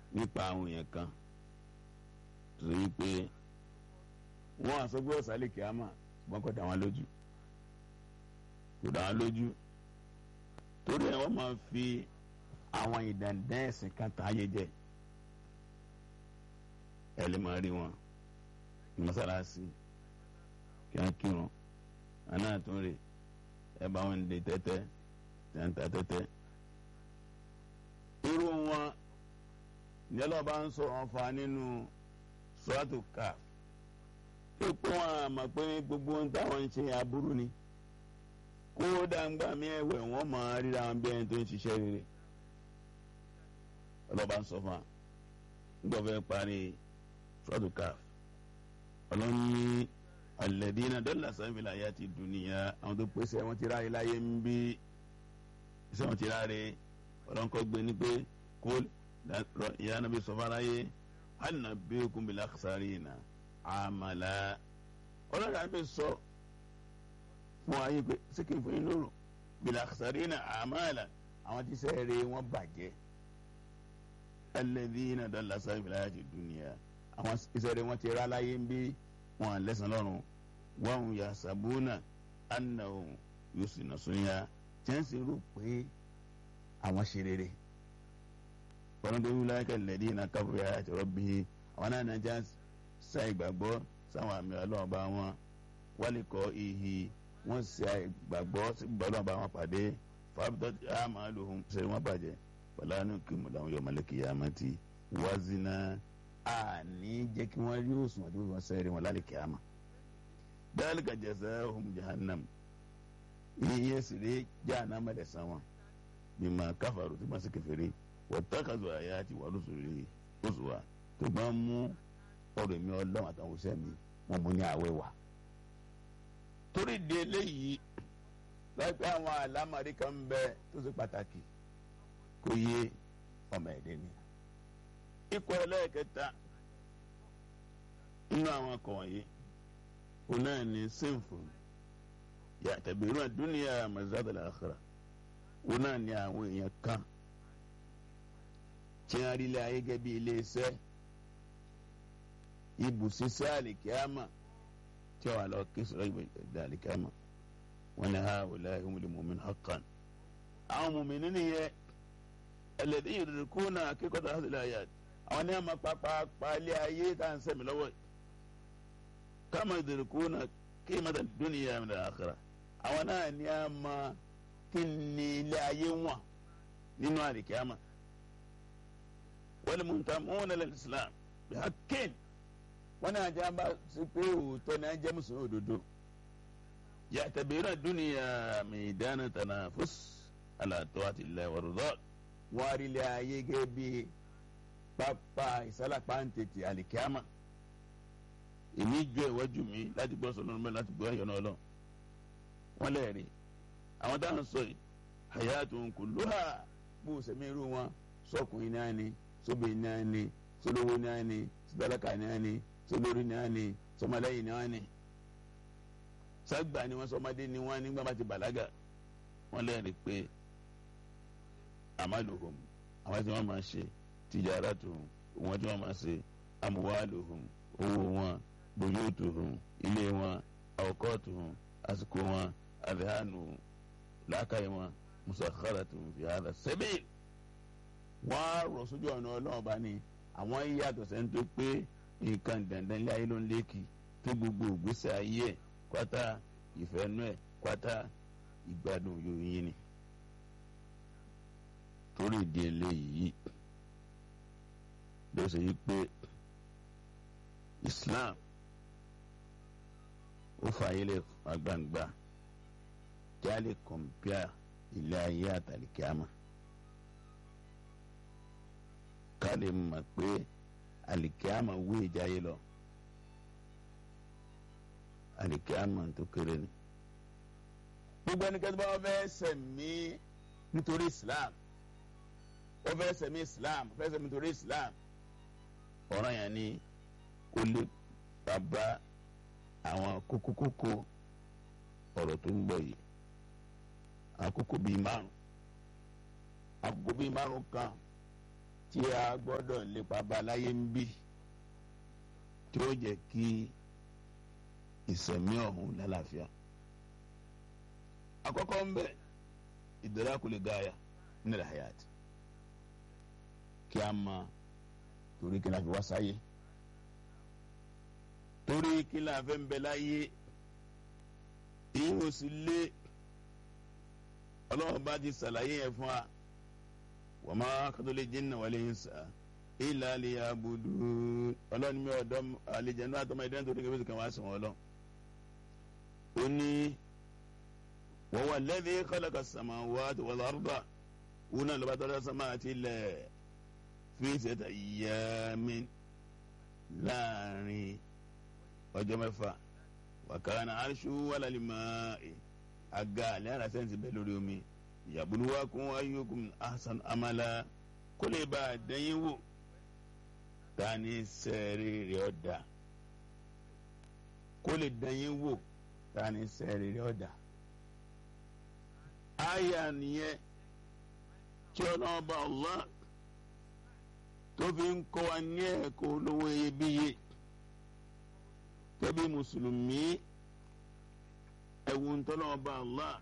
nípa àwọn èèyàn kan tó yí pé wọ́n àsọgbé ọ̀sálẹ̀ kìámà ṣùgbọ́n kò dá wọn lójú kò dá wọn lójú torí ẹ̀ wọ́n máa fi àwọn ìdàndẹ́ ẹ̀sìn kan tàn ayé jẹ ẹ lè máa rí wọn ní mọ́sálásí kí wọ́n kírun àná àtúnrè ẹ bá wọn dé tẹ́tẹ́ tẹ́ńtà tẹ́tẹ́ irú wọn ní ọlọ́ba ń sọ̀rọ̀ wọn fa nínú sọ́ọ̀tù káf tó pé wọn àmọ̀ pé gbogbo ohun táwọn ń ṣe aburú ni kó dàgbà mí ẹ̀wẹ̀ wọ́n máa ríra wọn bí ẹni tó ń ṣiṣẹ́ rere ọlọ́ba ń sọ fún wa nígbà fẹ́ parí sọ́ọ̀tù káf ọlọ́ni alẹ́dínà dọ́là sanfìlà ayé ti dùnìyà àwọn tó pèsè wọn ti ráre láyé ń bí iṣẹ́ wọn ti ráre ọlọ́nkọ́ gbé ní pé kó ìyá nàbí sọfáráyé hànà bí okùn bí lákàsárì nà àmàlà ọlọ́dà nàbí sọ fún ayé pé síkì fún yín lóru bí lákàsárì nà àmàlà àwọn tí sẹ́ẹ̀rẹ̀ wọn bàjẹ́ alẹ́dínà dọ́là sanfìlà ayé ti dùnìyà àwọn ìṣẹ̀rẹ̀ wọn ti rá láyé ń bí wọn lẹ́sàn lọ́rùn wọn yà sàbúnà ànà òun yóò sì nà sóyà tí wọ́n sì rò pé àwọn ṣe rere wọn tó wúlò ayé lẹ́dí iná kábíyà àti rọ́bì àwọn náà nàjà sa ìgbàgbọ́ sáwọn àmì ọlọ́ọ̀bá wọn wálé kọ́ ìhì wọ́n sa ìgbàgbọ́ sí ọlọ́ọ̀bá wọn pàdé fàbítọ́ àmà lòun ṣe wọ́n bàjẹ́ pẹ̀lú kí mọ̀láwọn yọ̀ mọ́lẹ́kì yá má ti wázínà àní jẹ́ kí wọ́n rí òsùn àti wọ́n sẹ́rẹ̀ wọn lálẹ́ kíámà dhalika jazaahum jahannam iye sire jahannama da sama bima kafaru tí wọ́n sì kèfèrí wattakazu ayati wa rusuli uswa tó bá mú ọ̀rọ̀ mi ọlọ́run àtàwọn òṣìṣẹ́ mi wọ́n mú ní àwẹ̀ wá. torí di eléyìí láìpẹ́ àwọn àlámọ̀rí kan ń bẹ tó ṣe pàtàkì kò yé ọmọ ẹ̀dẹ́ ni ikọ̀ ẹlẹ́ẹ̀kẹta nínú àwọn ọkọ̀ wọ̀nyí òun náà ní sinful yàtàbírún àdúnyà mazadala akhira òun náà ní àwọn èèyàn kan tí wọ́n rí ilé ayé gẹ́gẹ́ bí ilé iṣẹ́ ibùsísẹ́ àlìkíámà tí wọ́n wà lọ kí sọ̀rọ̀ ìgbà àlìkíámà wọ́n ní ha wòlá ìhùn lè mọ̀mí haqqan àwọn mọ̀mí nínú yẹn ẹlẹ́dí yìí kó náà kíkọ́ tó hásìlẹ̀ ayé àwọn ní àmà pàápàá ilé ayé tá à ń sẹ́mi lọ́wọ́ yìí kama yudrikuna qimata dunya min al-akhirah àwọn náà ní a ma kí ni ilé ayé wọn nínú àlìkíyàmà wal muntamuna lil-islam bihaqqin wọn náà jẹ́ bá sí pé òótọ́ ní a jẹ́ mùsùlùmí òdodo ya'tabiruna dunya maydana tanafus ala ta'ati llahi wa ridha wọn á rí ilé ayé gẹ́gẹ́ bí pápá ìsálàpá ń tètè àlìkíyàmà èmi jọ ìwájú mi láti gbọ́ sọ lọ́nà mẹ́rin láti gbọ́ ẹ̀yọ́ náà lọ. wọ́n lẹ́ẹ̀rí àwọn táwọn sọ yìí hayatun kulluha bó sẹ́mi irú wọn sọkùnrin náà ni sóbìnrin náà ni sólówó náà ni sọdọ́lákà náà ni sólórí náà ni sọmọlẹ́yìn náà ni. ságbà ni wọ́n sọmọdé ni wọ́n nígbà bá ti bàlágà wọ́n lẹ́ẹ̀rí pé amaluhum àwọn tí wọ́n máa ṣe tijaratuhum òun tí wọ́n máa ṣe amwaluhum owó wọn buyutuhum ilé wọn awqatuhum àsìkò wọn adhanu làákàyè wọn musakharatun fi hadha sabil wọn á rọ sójú ọ̀nà ọlọ́run bá ní àwọn yíyàtọ̀ sẹ́ni tó pé nǹkan dandan ilé ayé ló ń lékì tó gbogbo ìgbésẹ̀ ayé ẹ̀ kwata ìfẹ́nu ẹ̀ kwata ìgbádùn yòóyìn ni torí ìdí eléyìí ló ṣe yí pé islam ó fààyè lè agbangba kí a lè kọ̀mpíà ilé ayé àtàlìkíámà ká lè mọ̀ pé àlìkíámà wé ìjáyé lọ àlìkíámà tó kéré ni. gbogbo ẹnikẹ́ni bá wọ́n fẹ́ sẹ̀mí nítorí islam wọ́n fẹ́ sẹ̀mí islam wọ́n fẹ́ sẹ̀mí nítorí islam ọ̀ràn yẹn ni kó lè bàbá àwọn kókókókó ọ̀rọ̀ tó ń bọ̀ yìí àkókò bíi márùn àkókò bíi márùn kan tí a gbọ́dọ̀ lépa bá láyé ń bí tí ó jẹ́ kí ìsẹ̀mí ọ̀hún lálàáfíà. àkọ́kọ́ ń bẹ idrakul gaya min al-hayat kí a mọ torí kí n láfi wá sáyé torí kí n láfi ń bẹ láyé èyí ò sì lé ọlọ́run bá ti sàlàyé yẹn fún wa wa ma khalaqtul jinna wal insa illa liya'budun ọlọ́run mi ọ̀dọ́ àlejò náà àtọmọ ìdẹ́nà tó dégé bẹ́sẹ̀ kan wá sùn wọn lọ. ó ní wa huwa alladhi khalaqa as-samawati wal arda òun náà lọ́ba tọ́lá sọ́mà àti ilẹ̀ fi sittati ayyamin láàrin ọjọ́ mẹ́fà wa kana arshuhu 'ala al-ma'i aga alẹ́ ara sẹ́ǹsì bẹ́ẹ̀ lórí omi yabluwakum ayyukum ahsanu amala kó lè bá a dẹ́yìn wò ta ni sẹ́ẹ̀rì rẹ̀ ọ̀dà kó lè dẹ́yìn wò ta ni sẹ́ẹ̀rì rẹ̀ ọ̀dà. àyà nìyẹn tí ọlọ́ọ̀bá Allah tó fi ń kọ́ wa ní ẹ̀kọ́ olówó iyebíye tẹ́bí mùsùlùmí ẹ̀wù ntọ́lọ́ọ̀bá Allah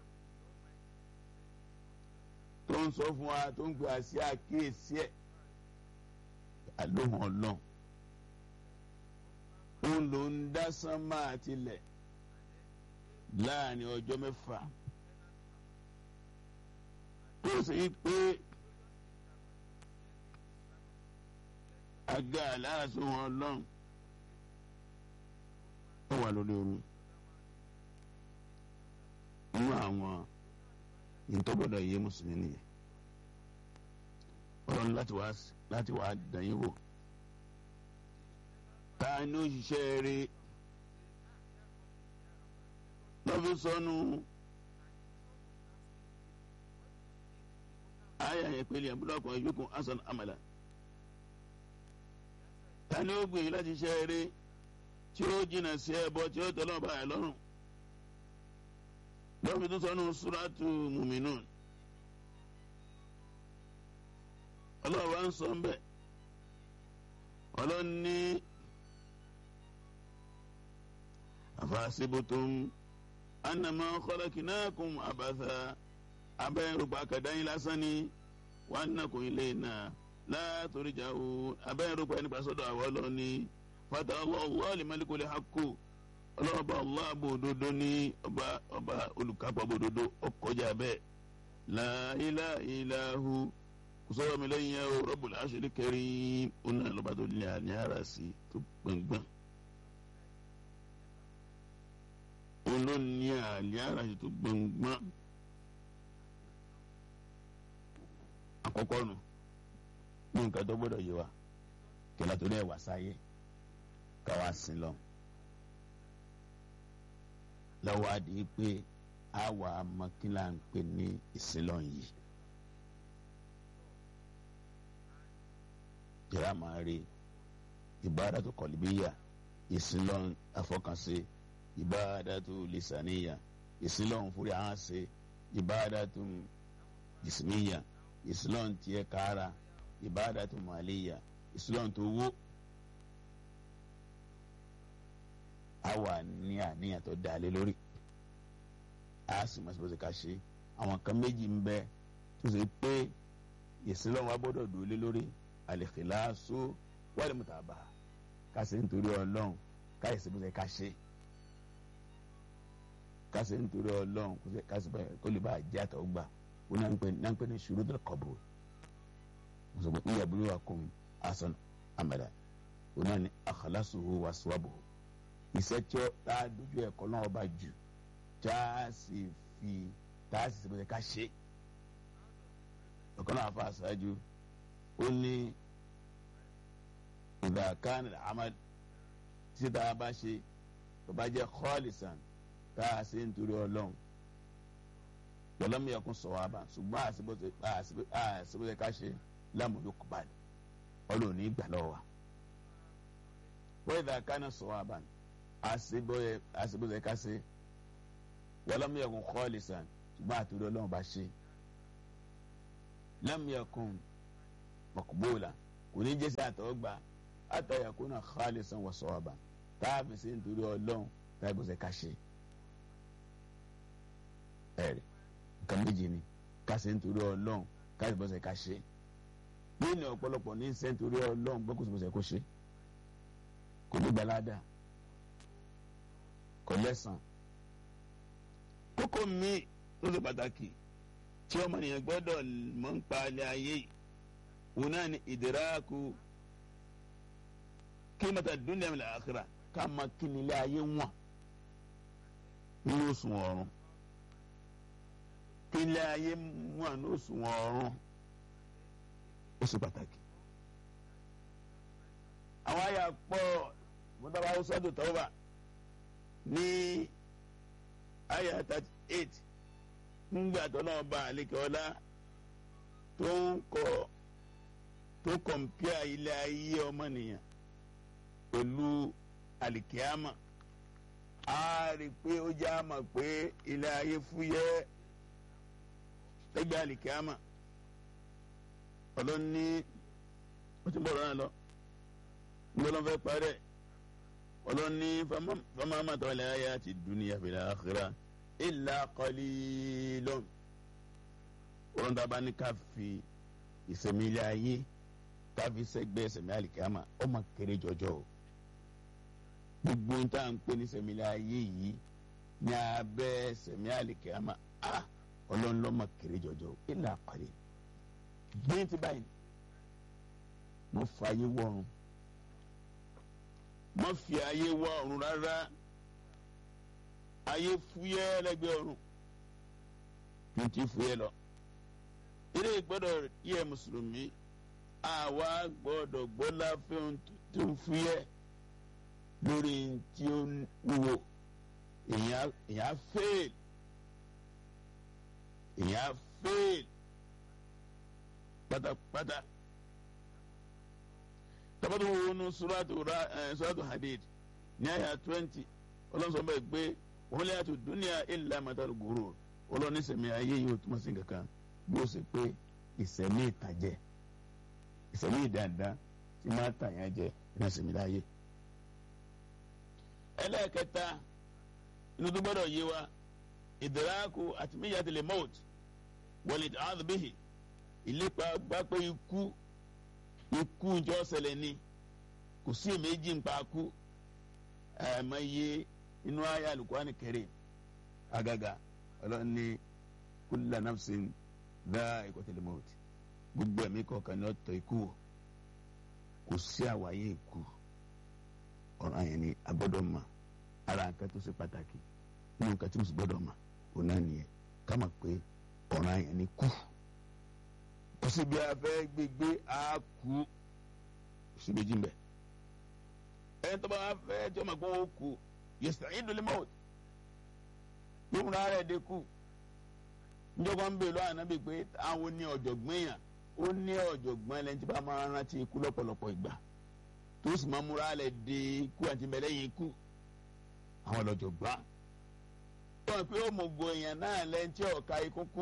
tó ń sọ fún wa tó ń gbé àṣì àkíyèsí ẹ̀ àlóhùn ọlọ́run òun ló ń dá sánmà àtilẹ̀ láàrin ọjọ́ mẹ́fà tó sì ń pé àga aláàṣọ wọn ọlọ́run ó wà lórí omi nínú àwọn ìtọ́gbọ́dọ̀ yé mùsùlùmí nìyẹn ọlọ́run láti wá láti wá dàyín wò ta ni ó ṣiṣẹ́ rí lọ́fi sọnù ayé àyẹ̀pẹ̀lẹ̀ àbúrò yókùn hasan amala ta ni ó gbìyànjú láti ṣiṣẹ́ rí tí ó jìnnà sí ẹbọ tí ó tọ́lọ́ bá ẹ lọ́rùn lọ́fi tó sọnù suratu muminun ọlọ́run wa ń sọ ń bẹ̀ ọlọ́run ní àfàṣebùtùm anamọ khalaqnakum àbàtà abẹ́rùbá kàdáyìn lásán ni wà á nàkùn ilé náà látòríjà o abẹ́rùbá nípa sọ́dọ̀ àwọn ọlọ́run ní fata Allahu limalikul haqqu ọlọ́run ọba Allah bò dodo ní ọba ọba olùkápá bò dodo ọkọjà bẹ́ẹ̀ la ilaha illahu kùsọ́wọ́ mi lẹ́yìn yẹn o Rabbul Arshil Karim ó náà lọ́ba tó ní àní ara sí tó gbọ̀ngbọ̀n. ó ló ní àní ara sí tó gbọ̀ngbọ̀n. àkọ́kọ́ nù ní nǹkan tó gbọ́dọ̀ yé wa kẹlẹ́ tó náà wà sáyé káwá sí lọ. lọ́wọ́ adìyẹ pé àwa mọ́kínlá ń pè ní ìsìlọ̀ yìí. jẹ́rà máa rí ìbádàtú kọ̀lìbíyà ìsìnlọ́n afọkànṣe ìbádàtú lisaniya ìsìnlọ́n fúri àhánṣe ìbádàtú jismiya ìsìnlọ́n tiẹ̀ kára ìbádàtú màlíya ìsìnlọ́n tó wó. àwa ní àníyàn tó dalé lórí a sì mọ̀ sí bó ṣe ká ṣe àwọn kan méjì ń bẹ tó ṣe pé ìsìnlọ́n wa gbọ́dọ̀ dúró lé lórí alikilaasu wàlẹ̀ mutaba kásì nítorí ọlọ́run káyìsí bó ṣe ká ṣe kásì nítorí ọlọ́run kásì kó lè bá a jẹ́ àtọ̀ gbà ó náà ń pè ní shurutul qabul mùsùlùmí ìyá burú wa kún asan amala ó náà ní akhlasuhu wa swabuhu iṣẹ́ tí ó tá a dojú ẹ̀kọ́ náà ọba jù tá a sì fi tá a sì ṣe bó ṣe ká ṣe ọ̀kan náà fa àṣáájú ó ní ìdàkánì àmàl tí tá a bá ṣe tó bá jẹ́ khalisan tá a ṣe nítorí ọlọ́run lọ́lọ́mú yẹ kó sọ̀rọ̀ àbá ṣùgbọ́n àṣìbọ̀ṣe ká ṣe lámùdó kọ́bálì ọlọ́run ní ìgbà lọ́wọ́ wa wọ́n ìdàkánì sọ̀rọ̀ àbá àṣìbọ̀ṣe ká ṣe lọ́lọ́mú yẹ kó khalisan ṣùgbọ́n àtúndì ọlọ́run bá ṣe lámù yẹ kó mọ̀kúbóòlà kò ní jẹ́ sí àtọ́gbà àtàyàkúnà khalisan wa sawaban táàbì sí nítorí ọlọ́run táàbì sí ká ṣe ẹ̀rì nǹkan méjì ni ká ṣe nítorí ọlọ́run káàbì bọ́sẹ̀ ká ṣe nínú ọ̀pọ̀lọpọ̀ ní ṣe nítorí ọlọ́run gbọ́kùsù bọ́sẹ̀ kó ṣe kò ní gbalada kò lẹ́sàn kókó mi tó ṣe pàtàkì tí ọmọnìyàn gbọ́dọ̀ mọ̀ ń pa ilé ayé yìí òun náà ni ìdíráàkú kí mọ́tà dúnìá mi àkàrà ká mọ kí ni ilé ayé wọ̀n ní oṣù ọ̀run kí ilé ayé wọ̀n ní oṣù ọ̀run ó ṣe pàtàkì. àwọn àyà pọ̀ mọ́tàbá ọ̀sọ́dún tọ́wọ́ ní àyà thirty eight ńgbà tó náà bá àlekè ọlá tó ń kọ tó kọ̀mpíà ilé ayé ọmọnìyàn pẹ̀lú àlìkíámà a rí i pé ó já mọ̀ pé ilé ayé fúyẹ́ lẹ́gbẹ̀ẹ́ àlìkíámà ọlọ́ni ó ti bọ̀rọ̀ náà lọ ńlọ́lọ́ fẹ́ parẹ́ ọlọ́ni fama tọ́lẹ̀ ayé àti dúníyà fil akhirah illa qalilun wọn dábà ní ká fi ìsẹ̀mí ilé ayé ká fi sẹ́gbẹ́ ìsẹ̀mí àlìkámà ó mà kéré jọjọ o gbogbo ń tá à ń pè ní ìsẹ̀mí ilé ayé yìí ní abẹ́ ìsẹ̀mí àlìkámà á ọlọ́nlọ́ mà kéré jọjọ o illa qalil gbé ti báyìí mo fa ayé wọ̀run mo fi ayé wọ ọ̀run rárá ayé fúyẹ́ lẹ́gbẹ̀ẹ́ ọ̀run tún ti fúyẹ́ lọ. ilé gbọ́dọ̀ yẹ mùsùlùmí àwa gbọ́dọ̀ gbọ́lá fún tó ń fúyẹ́ lórí tí ó wúwo èèyàn fail èèyàn fail pátápátá tabatu wo nu suratu ra ẹ suratu hadid ní àyà twenty ọlọ́sọ̀ bẹ́ẹ̀ gbé wọ́n lé àti dúnìá illa matal gurur ọlọ́ni sẹ̀mí ayé yìí ó túmọ̀ sí kankan bí ó sì pé ìsẹ̀mí ìtàjẹ́ ìsẹ̀mí ìdáadáa tí máa tà yẹn jẹ iná sẹ̀mí láyé. ẹlẹ́ẹ̀kẹta inú tó gbọ́dọ̀ yé wa ìdíráàkù àti míyàtìlẹ̀ mọ́ọ̀t wọlé àdùbíhì ìlépa gbá pé ikú ikú ìjọ ṣẹlẹ̀ ni kò sí èméjì ń pa kú ẹ̀ẹ́mẹ́yẹ inú ayé alukwani kẹrẹ agaga ọlọ́ni kulla nafsin dha'iqatul maut gbogbo ẹ̀mí kọ̀ọ̀kan ní ọ̀tọ̀ ikú kò sí àwáyé ikú ọ̀ràn yẹn ni a gbọ́dọ̀ mọ̀ ara nǹkan tó ṣe pàtàkì nínú nǹkan tí mo sì gbọ́dọ̀ mọ̀ òun náà nìyẹn ká mọ̀ pé ọ̀ràn yẹn ni kú kò síbi afẹ́ gbégbé á kú kò sí méjì mbẹ ẹni tó bá wá fẹ́ tí ó máa gbọ́ ó kú yasta'idu limawt yóò múra rẹ̀ dé kú njọba ń bèèrè lọ́wọ́ ànábì pé àwọn ní ọ̀jọ̀gbọ́n yàn ó ní ọ̀jọ̀gbọ́n ẹlẹ́ni tí bá máa rántí ikú lọ́pọ̀lọpọ̀ ìgbà tó sì máa múra rẹ̀ dé ikú àti mẹlẹ́yìn ikú àwọn ọ̀jọ̀gbọ́n. wọ́n pe ó mọ̀gbọ́ èèyàn náà lẹ́ni tí ọ̀ka ikú kú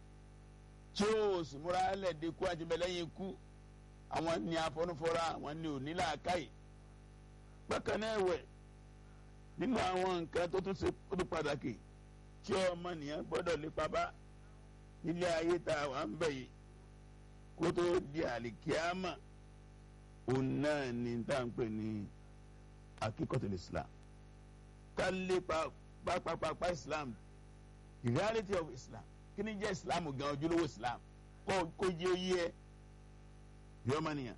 tí ó sì múra rẹ̀ dé ikú àti mẹlẹ́yìn ikú àwọn ní afọ́nufọ́ra àwọn ní òní làákàyè. bákan náà ẹ̀wẹ̀ nínú àwọn nǹkan tó tún ṣe tó tún pàtàkì tí ọmọnìyàn gbọ́dọ̀ lépa bá nílé ayé tá a wà ń bẹ̀ yìí kó tó di àlìkíámà òun náà ni tá à ń pè ní akíkọ̀tún islam ká lépa pápápápá islam the reality of islam kí ni jẹ́ islam gan ojúlówó islam kó kó jẹ́ oyé ẹ bí ọmọnìyàn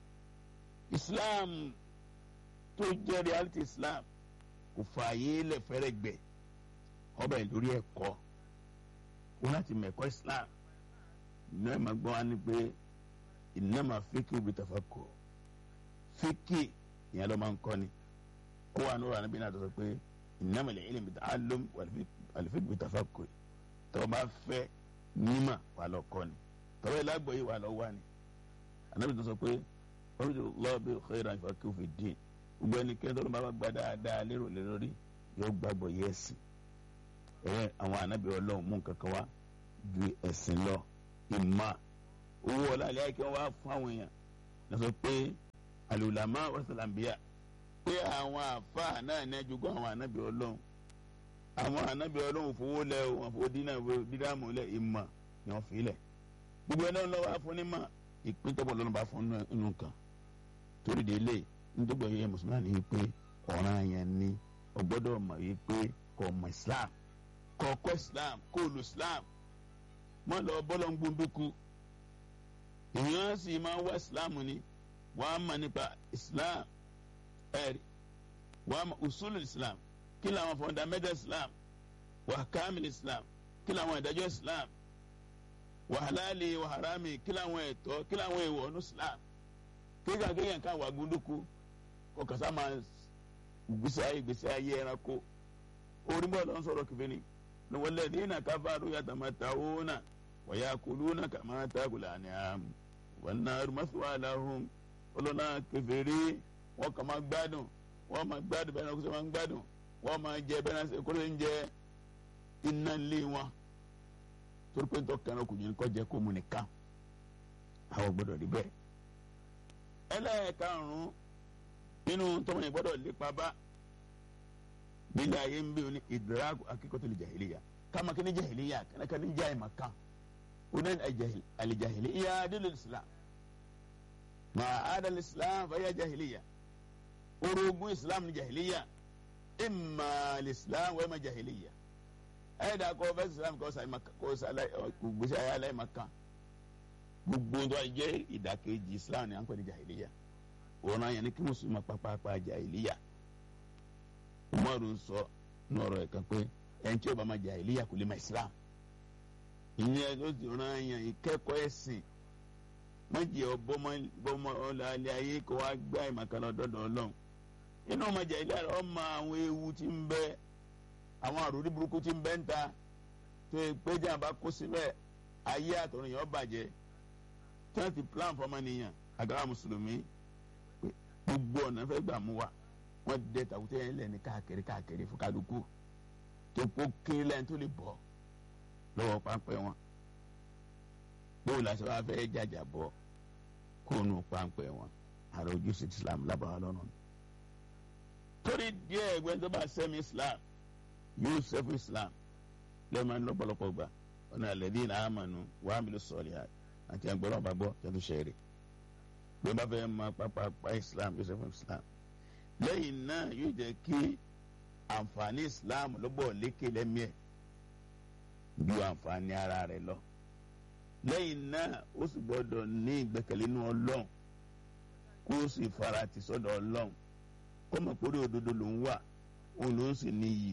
islam tó jẹ́ reality islam kò fààyè lẹ̀ fẹ́rẹ̀ gbẹ̀ ọbẹ̀ lórí ẹ̀kọ́ wọn láti mẹ̀kọ́ islam ní ẹ̀ máa gbọ́ wá ní pé innama fíkì òbí tàfà kọ fíkì ìyẹn ló máa ń kọ́ ni ó wà ní ọ̀rọ̀ àníbí náà tó sọ pé innama al-ilmu bita'allum wal-fiqhu bitafakkur tọ́wọ́ bá fẹ́ nímà wà lọ kọ́ ni tọ́wọ́ ìlágbọ̀ yìí wà lọ wà ni ànábì tó sọ pé wọ́n ti lọ́ọ́ bí khayran yufaqihu fi din gbogbo ẹnikẹ́ni tó ló bá gba dáadáa lérò lórí yóò gbàgbọ́ yẹ́sìn ẹ àwọn anabi Ọlọ́run mú kankan wá ju ẹ̀sìn lọ ìmọ̀ owó ọlá ilé ayé kí wọn wá fún àwọn èèyàn lọ́sọ pé alùlámà wàsálàmbíà pé àwọn àfáà náà ní ẹjọ́gbọ́n àwọn ànábì ọlọ́run àwọn ànábì ọlọ́run fowó lẹ o wọn fowó dínà dídàmú lẹ ìmọ̀ ni wọ́n fi lẹ̀ gbogbo ẹ̀ náà lọ́wọ́ afúnímọ̀ ìpín tọ́pọ̀ lọ́nà bá fún inú kan torí délé nítorí ẹ̀yẹ mùsùlùmí ni pé ọ̀ràn yẹn ni ọgbọ́dọ̀ mọ̀ yìí pé kò mọ̀ islam kò kọ́ islam kò lu islam mọ́ lọ bọ́lọ̀ ń gbóndóku èèyàn sì máa wá islam ni wọ́n á mọ̀ nípa islam ẹ̀rí wọ́n á mọ̀ usul islam kí làwọn fundamental islam wà kamil islam kí làwọn ìdájọ́ islam wà halali wà harami kí làwọn ẹ̀tọ́ kí làwọn èèwọ̀ ní islam kéka kéèyàn ká wà gbóndóku kò kàsá máa gbèsè ayé gbèsè ayé ẹranko orí bọ́ọ̀lù ń sọ̀rọ̀ kìfìní walladhina kafaru yatamatawuna wa yakuluna kama takulu an'am wan naru mathwa lahum ọlọ́nà kèfèrí wọ́n kàn máa gbádùn wọ́n máa gbádùn bẹ́ẹ̀ náà kó sọ máa gbádùn wọ́n máa jẹ bẹ́ẹ̀ náà kó lè ń jẹ iná lé wọn torí pé nítorí kan ọkùnrin kọ́ jẹ́ kó mu nìkan àwọn gbọ́dọ̀ rí bẹ́ẹ̀. ẹlẹ́ẹ̀karùn-ún nínú tọ́mọ̀yìn gbọ́dọ̀ lépa bá nílẹ̀ ayé ń bí o ní ìdírágù akíkọ́tò lè jahiliya kama kí ni jahiliya kana ka ni jahi makan o ní alijahiliya dídò islam ma adal islam fa ya jahiliya orogun islam ni jahiliya imma islam wa imma jahiliya ẹ dà kọ́ fẹ́ islam kọ́ sàlẹ̀ kọ́ sàlẹ̀ gbèsè ayé alẹ́ makan gbogbo tó a jẹ́ ìdàkejì islam ni à ń pè ní jahiliya òun náà yẹn ni kí mùsùlùmí pàpàpà jahiliya umaru sọ nọrọ ẹ kan pé ẹni tí ó bá ma jahiliya kò lè ma islam ìyẹn ló ti ràn yàn ìkẹ́kọ̀ọ́ ẹ̀sìn mọ̀jì ọ̀bọ̀mọ ọ̀làlẹ̀ ayé kó wá gbá ìmọ̀kànlá ọ̀dọ́dọ̀ ọlọ́run inú ọmọ jahiliya rẹ ọmọ àwọn ewu tí ń bẹ àwọn àròrí burúkú tí ń bẹ ń ta tó yẹ pé jẹ́ àbá kó síbẹ̀ ayé àtọ̀run yẹn ó bàjẹ́ tí wọ́n ti plan fọmọnìyàn àgàrà mùsùlùmí gbogbo ọ̀nà fẹ́ gbà mú wa wọn dẹ tàkùtẹ yẹn lẹni káàkiri káàkiri fún kálukú tó kó kiri lẹ́yìn tó lè bọ́ lọ́wọ́ páńpẹ́ wọn bóun la sọ wá fẹ́ jàjà bọ́ kó nu páńpẹ́ wọn àrò ojúṣe islam lábàá lọ́nà torí díẹ̀ ẹgbẹ́ tó bá sẹ́mi islam yóò sẹ́fù islam lẹ́ẹ̀ma lọ́pọ̀lọpọ̀ gbà ọ̀nà alladhina amanu wa amilu salihat àti ẹgbẹ́rún ọba gbọ́ tó ṣe rè bí wọ́n bá fẹ́ máa pápá islam yóò sẹ́fù islam lẹ́yìn náà yóò jẹ́ kí àǹfààní islam lọ́bọ̀ lékè lẹ́mìí ẹ̀ ju àǹfààní ara rẹ̀ lọ. lẹ́yìn náà ó sì gbọ́dọ̀ ní ìgbẹ́kẹ̀lé inú ọlọ́run kó o sì fara tì sọ́dọ̀ ọlọ́run kó mọ̀ pé orí òdodo ló ń wà òun ló ń sì níyì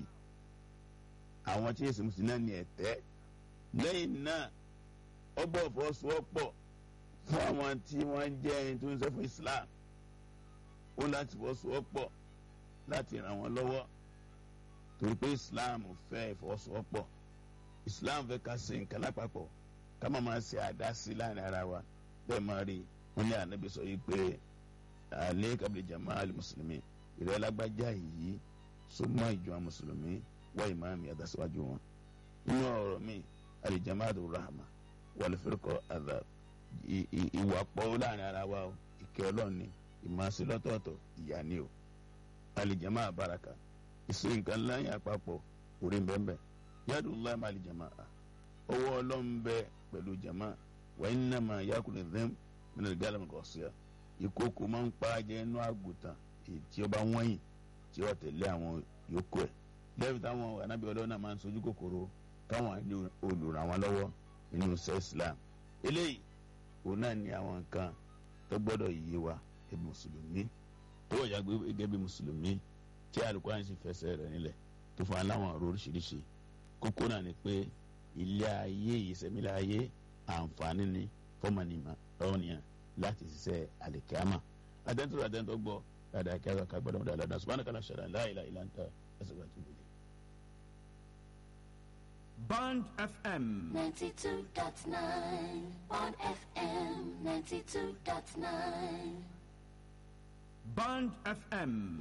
àwọn tí èsì mùsùlùmí náà ní ẹ̀tẹ́. lẹ́yìn náà ọgbọ́n fọ́sowọ́pọ̀ fún àwọn tí wọ́n jẹ́ ẹni tó ń ṣe fún islam ó láti fọwọ́sowọ́pọ̀ láti ràn wọ́n lọ́wọ́ torí pé islam fẹ́ ìfọwọ́sowọ́pọ̀ islam fẹ́ ká ṣe nǹkan lápapọ̀ ká má máa ṣe àdásí láàrin ara wa bẹ́ẹ̀ máa rí wọn ní ànábi sọ yìí pé alẹ́ kábílẹ̀ jama ali mùsùlùmí ìrẹ́ lágbájá yìí súnmọ́ ìjọ mùsùlùmí wá ìmáàmì àdásíwájú wọn nínú ọ̀rọ̀ mi alìjama àdó rahama wàlúfẹ́rẹ́kọ̀ àdá ìwà pọ̀ láàrin ara wa ìkẹ́ ọlọ́ọ̀ni ìmọ̀ọ́sí lọ́tọ̀ọ̀tọ̀ ìyá ni o alìjàmá àbáraka ìsìn nǹkan láyé àpapọ̀ orí bẹ́ẹ̀ yàdùn láì má alìjàmá a owó ọlọ́run bẹ pẹ̀lú jàmá wà iná mà yàkùnrin dẹ́m mìíràn gálàmù kọ̀ọ̀síà ìkókò máa ń pa ajẹ́ inú àgùntàn èyí tí ó bá wọ́nyìn tí ó tẹ̀lé àwọn yòókù ẹ̀ lẹ́yìn táwọn anábì ọlọ́run náà máa ń sojú kòkòrò káwọn olùràn wọn lọ́wọ́ nínú sẹ́ Islam eléyìí òun náà ní àwọn nǹkan tó gbọ́dọ̀ yé wa ẹbí mùsùlùmí tó wọ̀nyá gẹ́gẹ́ bí mùsùlùmí tí Al-Qur'an sì fẹsẹ̀ rẹ̀ nílẹ̀ tó fún aláwọn ọ̀rọ̀ oríṣiríṣi kókó náà ni pé ilé ayé ìsẹ̀mílẹ̀ ayé àǹfààní ni fọ́mọnìmọ̀ lọ́wọ́nìyàn láti ṣiṣẹ́ àlìkámà adẹ́ntọ́ adẹ́ntọ́ gbọ́ dáadáa kí a kà gbọ́dọ̀ mọ́ dáadáa subhanaka la shara la ilaha illa anta astaghfiruka wa atubu ilayk. Band FM 92.9 on FM 92.9 Band FM